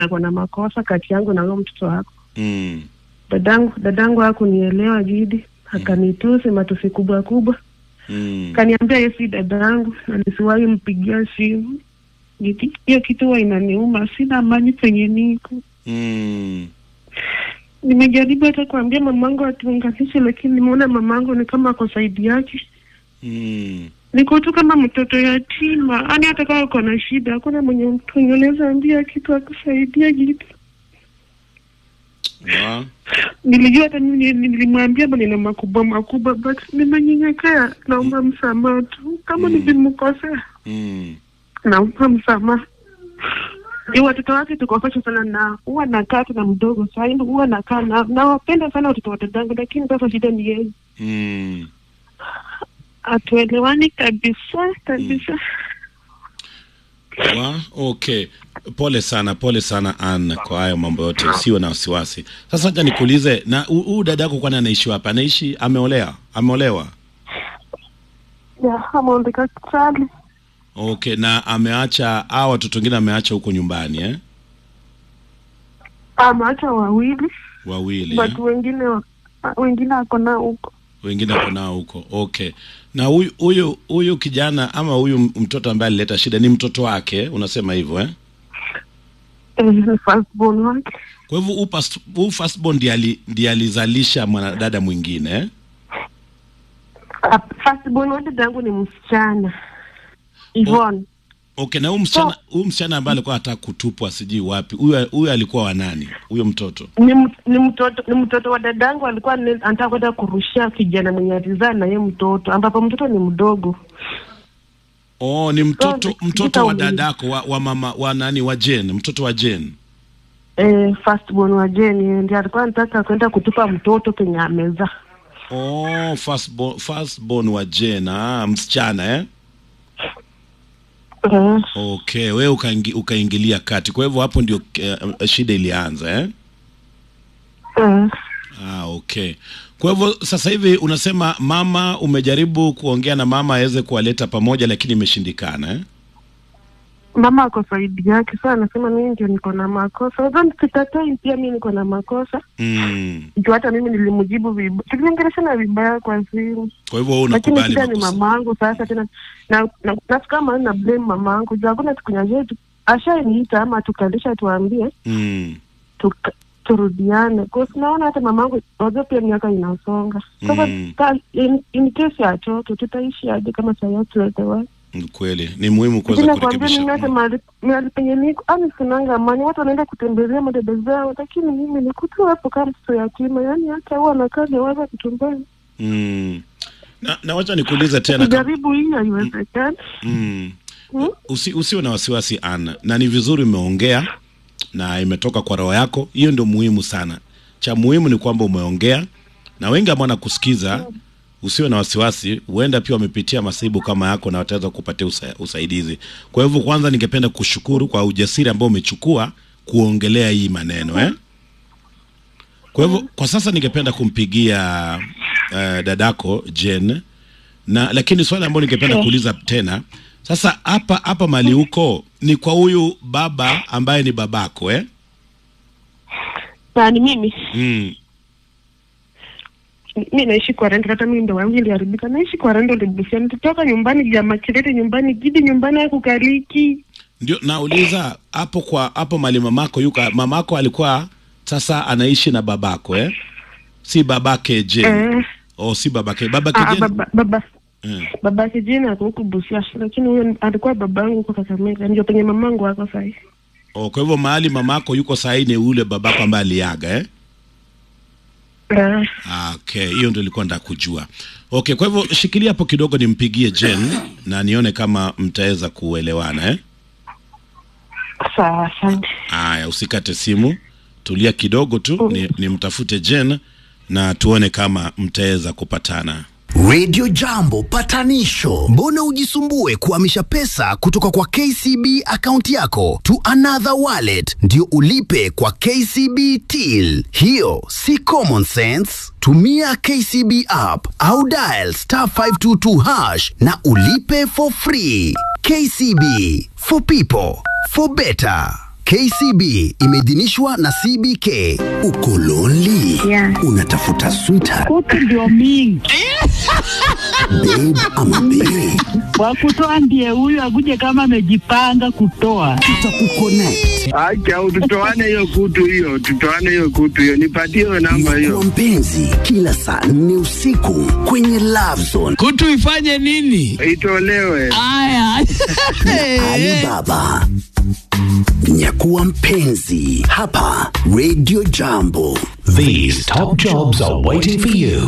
ako na makosa kati yangu na huyo mtoto wako. Mm. Dadangu dadangu hakunielewa Gidi, akanitusi matusi kubwa kubwa, Mm. kaniambia yeye si dadangu na nisiwahi mpigia simu. Gidi, hiyo kitu huwa inaniuma, sina amani penye niko. Mm. Nimejaribu hata kuambia mamangu atuunganishe, lakini nimeona mamangu ni kama ako saidi yake. Mm. Niko tu kama mtoto yatima, yani hata kama uko na shida, hakuna mwenye mtu mwenye unaweza ambia kitu akusaidia Gidi. Wa. Nilijua hata mimi ni- nilimwambia maneno makubwa makubwa, but nimenyenyekea. Naomba msamaha tu, kama Mm. nilimkosea, Mm. naomba msamaha. Ni watoto wake tuko pacha sana, na huwa nakaa tu na mdogo sahii, huwa nakaa na nawapenda sana watoto wa dadangu, lakini sasa shida ni yeye, Mm. hatuelewani kabisa kabisa. Wa. Okay. Pole sana, pole sana Ann kwa hayo mambo yote, usiwe na wasiwasi. Sasa acha nikuulize, na hu- huyu dada yako kwani anaishi wapi? Anaishi ameolea? Ameolewa? Ya, ameondeka Kitale. Okay, na ameacha hao watoto wengine ameacha huko nyumbani eh? Ameacha wawili, Wawili but eh? wengine wa- wengine ako nao huko. wengine wako nao huko. Okay. Na huyu huyu huyu kijana ama huyu m- mtoto ambaye alileta shida ni mtoto wake, unasema hivyo eh? Eh, ni firstborn wake. Kwa hivyo huu pas- huu firstborn ndiye ali, ndiye alizalisha mwanadada mwingine eh? Ah, firstborn wa dadangu ni msichana Yvonne. Okay, na huyu msichana huyu msichana ambaye alikuwa anataka kutupwa sijui wapi, huyu huyu alikuwa wa nani? Huyo mtoto. ni, m- ni mtoto ni mtoto wa dadangu alikuwa ane- anataka kwenda kurushia kijana mwenye alizaa na ye mtoto ambapo mtoto ni mdogo Oh, ni mtoto So, mtoto vita wa uli- dadako wa, wa mama wa nani wa Jane, mtoto wa Jane. eh, firstborn wa Jeni ndiye alikuwa anataka kwenda kutupa mtoto penye amezaa Oh, firstborn, firstborn wa Jane, ah, msichana eh? eh, Okay, wewe ukaingi, ukaingilia kati. Kwa hivyo hapo ndio uh, shida ilianza eh? eh. Ah, okay. Kwa hivyo sasa hivi unasema mama, umejaribu kuongea na mama aweze kuwaleta pamoja, lakini imeshindikana eh? mama ako saidi yake saa anasema mimi ndio niko na makosa Although sikatai pia mi niko na makosa Mm. juu hata mimi nilimjibu vibaya tuliongeleshana vibaya kwa simu Kwa hivyo wewe lakini unakubali shida ni makosa. mamangu sasa tena na, na, na kama na blame mamangu juu hakuna siku nyingine tu ashaniita ama tukalisha tuambie Mm. tuka, turudiane kwa naona hata mamangu wajua pia miaka inasonga sasa Mm. ka- in, in case ya toto tutaishi aje kama sayatuelewa Ni kweli ni muhimu kuweza lakini nakwambia mimi kurekebisha. hata mahali mahali penye niko ani sinanga amani watu wanaenda kutembelea madada zao lakini mimi nikutu hapo kama mtoto yatima yani hata huwa nakaa niwaza kutumbani Mm. Na, na wacha nikuulize tena kama, kujaribu hii haiwezekani mm. Hmm? Usi, usiwe na wasiwasi Anna, na ni vizuri umeongea na imetoka kwa roho yako. Hiyo ndio muhimu sana. Cha muhimu ni kwamba umeongea, na wengi ambao wanakusikiza, usiwe na wasiwasi, huenda pia wamepitia masaibu kama yako na wataweza kupatia usa, usaidizi. Kwa hivyo, kwanza ningependa kushukuru kwa ujasiri ambao umechukua kuongelea hii maneno eh? Kwa hivyo kwa sasa ningependa kumpigia uh, dadako Jen na lakini swali ambalo ningependa Sure. kuuliza tena sasa, hapa hapa mali huko ni kwa huyu baba ambaye ni babako eh? na ni mimi mm. mi naishi kwa rendo hata mimi ndo wangu iliharibika naishi kwa rendo libusia nitatoka nyumbani jamaa kilete nyumbani gidi nyumbani akukaliki Ndio nauliza hapo kwa hapo mali mamako yuko, mamako alikuwa sasa anaishi na babako eh? si babake Jen eh, oh, si babake babake ah, Jen baba, baba eh. babake jina ako huku busia lakini huyo alikuwa babangu huko kakamega ndio penye mamangu wako sahii oh, kwa hivyo mahali mamako yuko sahii ni ule babako ambaye aliaga eh? eh, Ah, Okay, hiyo ndio ilikuwa nataka kujua. Okay, kwa hivyo shikilia hapo kidogo nimpigie Jen na nione kama mtaweza kuelewana eh? sawa asante Aya, usikate simu, tulia kidogo tu ni, nimtafute Jen na tuone kama mtaweza kupatana. Radio Jambo patanisho. Mbona ujisumbue kuhamisha pesa kutoka kwa KCB akaunti yako to another wallet ndio ulipe kwa KCB till? Hiyo si common sense. Tumia KCB app au dial star 522 hash na ulipe for free. KCB for people for better. KCB imeidhinishwa na CBK. Uko lonely? Yeah. Unatafuta sweetheart, Kutu ndio mingi babe ama bae? wakutoa ndiye huyu akuje kama amejipanga kutoa. Tutakuconnect. Acha tutoane hiyo kutu hiyo, tutoane hiyo kutu hiyo, nipatie hiyo namba Kuwa hiyo. mpenzi kila saa nne usiku kwenye Love Zone kutu ifanye nini? Itolewe. Aya. Alibaba. Nyakuwa mpenzi hapa Radio Jambo. These top jobs are waiting for you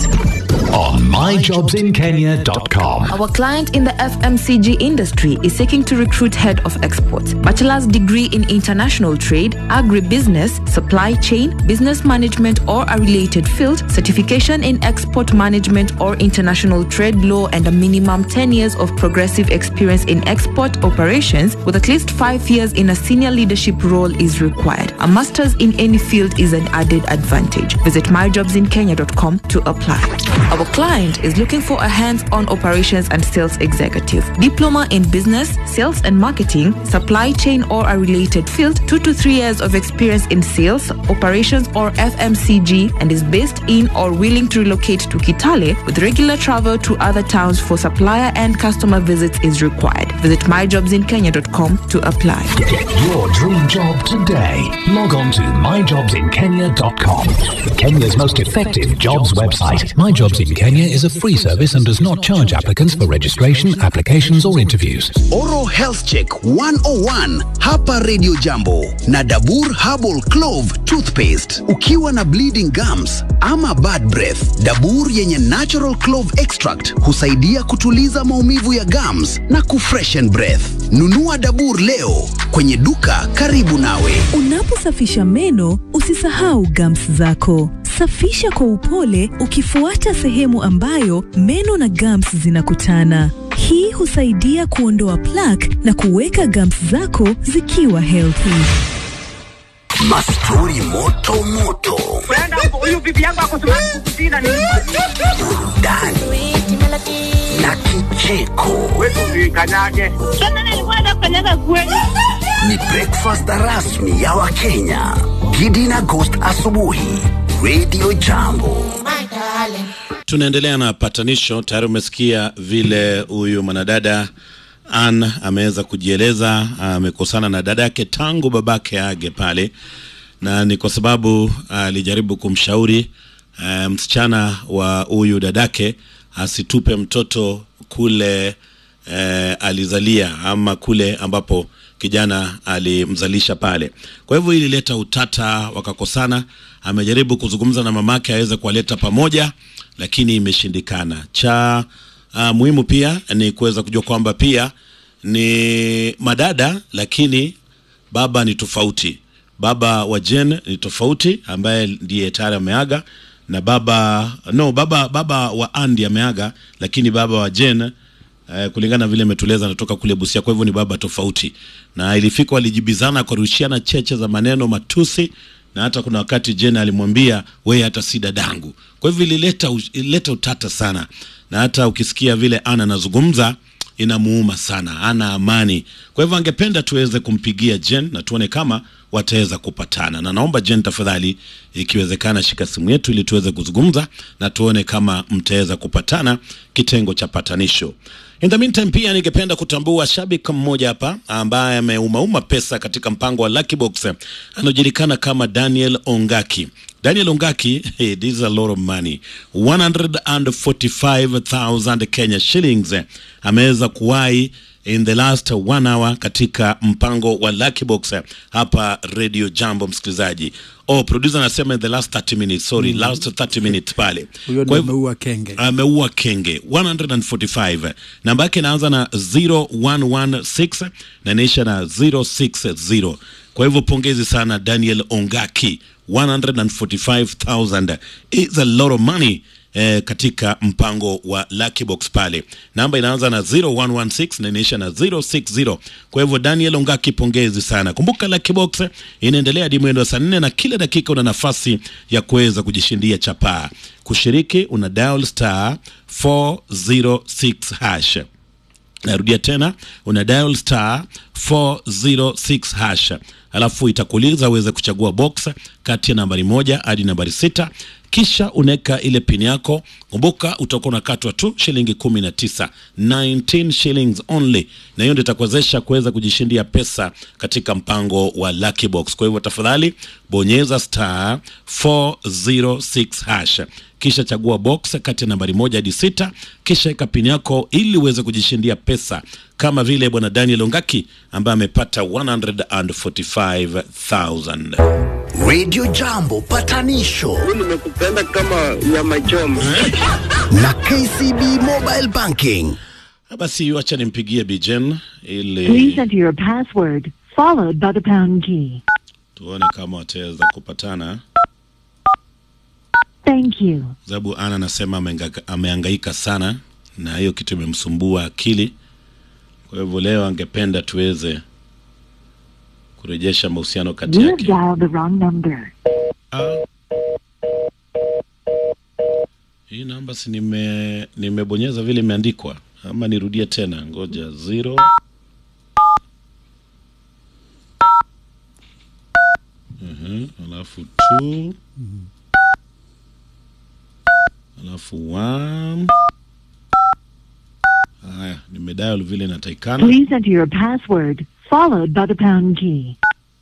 on myjobsinkenya.com. Our client in the FMCG industry is seeking to recruit head of exports, bachelor's degree in international trade, agribusiness, supply chain, business management or a related field, certification in export management or international trade law and a minimum 10 years of progressive experience in export operations with at least 5 years in a senior leadership role is required. A master's in any field is an added advantage. Visit myjobsinkenya.com to apply. Our client is looking for a hands-on operations and sales executive, diploma in business, sales and marketing, supply chain or a related field, 2 to 3 years of experience in sales, operations or FMCG and is based in or willing to relocate to Kitale with regular travel to other towns for supplier and customer visits is required. Visit myjobsinkenya.com to apply. Get your dream job today. Log on to myjobsinkenya.com. Kenya's most effective jobs website. My Jobs in Kenya is a free service and does not charge applicants for registration, applications, or interviews. Oral Health Check 101 hapa Radio Jambo na Dabur Herbal Clove Toothpaste. Ukiwa na bleeding gums ama bad breath, Dabur yenye natural clove extract husaidia kutuliza maumivu ya gums na kufreshen breath. Nunua Dabur leo kwenye duka karibu nawe. Unaposafisha meno usisahau gums zako. Safisha kwa upole ukifuata sehemu ambayo meno na gums zinakutana. Hii husaidia kuondoa plaque na kuweka gums zako zikiwa healthy. Mastori moto moto, burudani na kicheko. Ni breakfast rasmi ya Wakenya. Gidi na Ghost asubuhi. Radio Jambo. Tunaendelea na patanisho. Tayari umesikia vile huyu mwanadada Ann ameweza kujieleza, amekosana na dada yake tangu babake age pale, na ni kwa sababu alijaribu kumshauri uh, msichana wa huyu dadake asitupe mtoto kule uh, alizalia ama kule ambapo kijana alimzalisha pale. Kwa hivyo ilileta utata, wakakosana. Amejaribu kuzungumza na mamake aweze kuwaleta pamoja, lakini imeshindikana. Cha uh, muhimu pia ni kuweza kujua kwamba pia ni madada, lakini baba ni tofauti. Baba wa Jen ni tofauti, ambaye ndiye tayari ameaga na baba no, baba baba wa Andy ameaga, lakini baba wa Jen eh, kulingana vile imetueleza anatoka kule Busia, kwa hivyo ni baba tofauti, na ilifika walijibizana kwa rushiana cheche za maneno matusi, na hata kuna wakati Jen alimwambia wewe hata si dadangu. Kwa hivyo ilileta ilileta utata sana, na hata ukisikia vile ana anazungumza inamuuma sana, ana amani. Kwa hivyo angependa tuweze kumpigia Jen na tuone kama wataweza kupatana, na naomba Jen tafadhali, ikiwezekana, shika simu yetu ili tuweze kuzungumza na tuone kama mtaweza kupatana, kitengo cha patanisho. In the meantime, pia ningependa kutambua shabiki mmoja hapa ambaye ameumauma pesa katika mpango wa Lucky Box, anajulikana kama Daniel Ongaki. Daniel Ongaki, hey, this is a lot of money 145,000 Kenya shillings ameweza kuwahi in the last one hour katika mpango wa Lucky Box hapa Radio Jambo, msikilizaji. Oh, producer anasema in the last 30 minutes, sorry, last 30 minutes pale. Huyo Kwa ndio hivyo- ameua kenge. ameua kenge 145 namba yake inaanza na 0116 na inaisha na 060 kwa hivyo pongezi sana daniel ongaki 145000 is a lot of money Eh, katika mpango wa Lucky Box pale namba inaanza na 0116 na inaisha na 060 kwa hivyo daniel ongaki pongezi sana kumbuka Lucky Box inaendelea hadi mwendo wa saa nne na kila dakika una nafasi ya kuweza kujishindia chapaa kushiriki una dial star 406 hash narudia tena una dial star 406 hash alafu itakuuliza uweze kuchagua box kati ya nambari moja hadi nambari sita kisha unaweka ile pin yako kumbuka utakuwa unakatwa tu shilingi kumi na tisa 19 shillings only na hiyo ndio itakuwezesha kuweza kujishindia pesa katika mpango wa lucky box kwa hivyo tafadhali bonyeza star 406 hash kisha chagua box kati ya nambari moja hadi sita kisha weka pin yako ili uweze kujishindia pesa kama vile bwana daniel ongaki ambaye amepata 145000 Radio Jambo patanisho nimekupenda kama nyama choma. na KCB Mobile Banking. basi wacha nimpigie bijen ili Please enter your password, followed by the pound key. tuone kama wataweza kupatana Thank you. sababu ana anasema amenga- amehangaika sana na hiyo kitu imemsumbua akili kwa hivyo leo angependa tuweze kurejesha mahusiano kati You have yake dialed the wrong number. Ah. hii namba si nime nimebonyeza vile imeandikwa ama nirudie tena ngoja zero Mhm, alafu two alafu one haya nimedial vile inatakikana Please enter your password, followed by the pound key.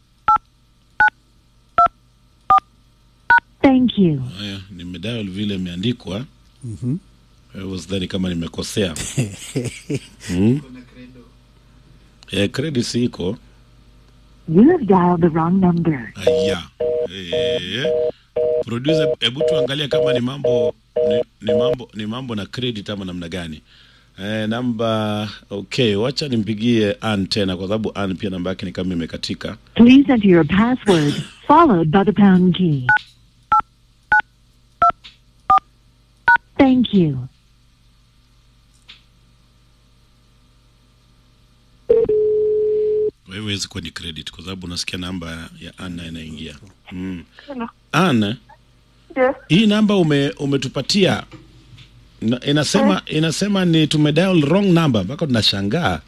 Thank you. haya nimedial vile imeandikwa I was dhani kama nimekosea hmm? eh, credit si iko You have dialed the wrong number. aya eh, producer hebu tuangalie kama ni mambo ni, ni mambo ni mambo na credit ama namna gani eh, namba okay wacha nimpigie Ann tena kwa sababu Ann pia namba yake ni kama imekatika Please enter your password, followed by the pound key. Thank you. kwa hivyo haiwezi kuwa ni credit kwa sababu nasikia namba ya Ann nayo inaingia mm. Hello. Ann Yes. hii namba ume, umetupatia na- inasema inasema ni tumedial wrong number mpaka tunashangaa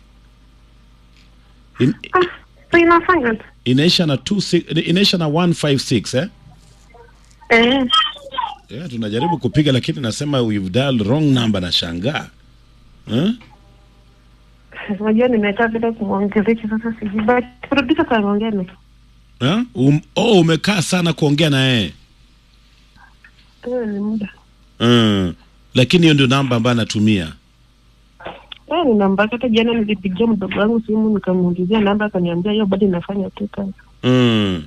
In, Ah, so inafanya tu. inaisha na two, six- inaisha na 156 eh? Eh, Yeah, tunajaribu kupiga lakini nasema we've dialed wrong number nashangaa eh? unajua nimekaa bila kumwongelesha sasa sijui. But producer kanaongea na. Eh? Um, oh, umekaa sana kuongea na yeye Eh, ni muda. mm. lakini hiyo ndio namba ambayo anatumia Eh, ni namba yake. hata jana nilipigia mdogo wangu simu nikamuulizia namba akaniambia hiyo bado inafanya tu kazi. mm.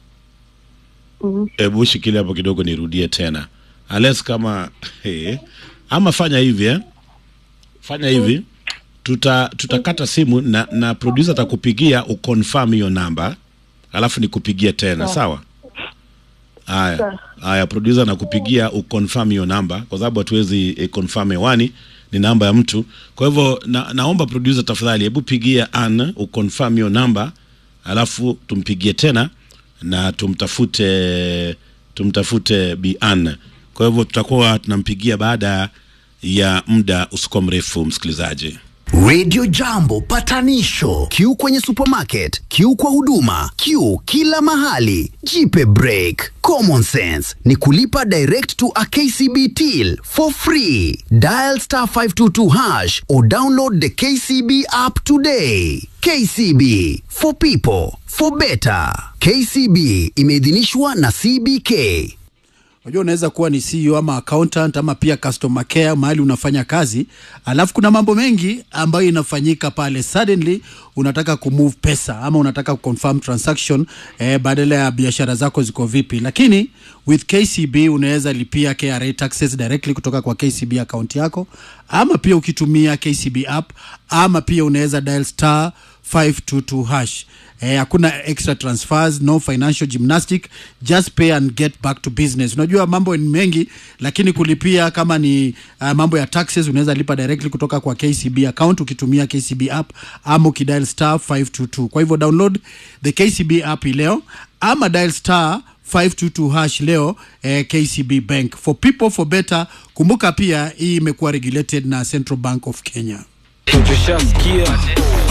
Mhm. hebu shikilia hapo kidogo nirudie tena ales kama hey, ama fanya hivi eh? fanya hivi tuta tutakata simu na, na producer atakupigia uconfirm hiyo namba alafu nikupigie tena sawa haya Sawa. haya producer nakupigia uconfirm hiyo namba kwa sababu hatuwezi eh, confirm hewani ni namba ya mtu kwa hivyo na, naomba producer tafadhali hebu pigia Ann uconfirm hiyo namba alafu tumpigie tena na tumtafute tumtafute Bi Ann kwa hivyo tutakuwa tunampigia baada ya muda usikuwa mrefu msikilizaji Radio Jambo patanisho. Q kwenye supermarket, Q kwa huduma, Q kila mahali. Jipe break. Common sense ni kulipa direct to a KCB till for free. Dial star 522 hash or download the KCB app today. KCB for people for better. KCB imeidhinishwa na CBK. Unajua unaweza kuwa ni CEO ama accountant ama pia customer care mahali unafanya kazi, alafu kuna mambo mengi ambayo inafanyika pale. Suddenly unataka kumove pesa ama unataka kuconfirm transaction eh, badala ya biashara zako ziko vipi, lakini with KCB unaweza lipia KRA taxes directly kutoka kwa KCB account yako, ama pia ukitumia KCB app, ama pia unaweza dial star 522 hash Eh, hakuna extra transfers no financial gymnastic just pay and get back to business unajua mambo ni mengi lakini kulipia kama ni uh, mambo ya taxes unaweza lipa directly kutoka kwa kcb account ukitumia kcb app ama ukidial star 522 kwa hivyo download the kcb app hii leo ama dial star 522 hash leo eh, kcb bank for people for better kumbuka pia hii imekuwa regulated na central bank of kenya Tushasikia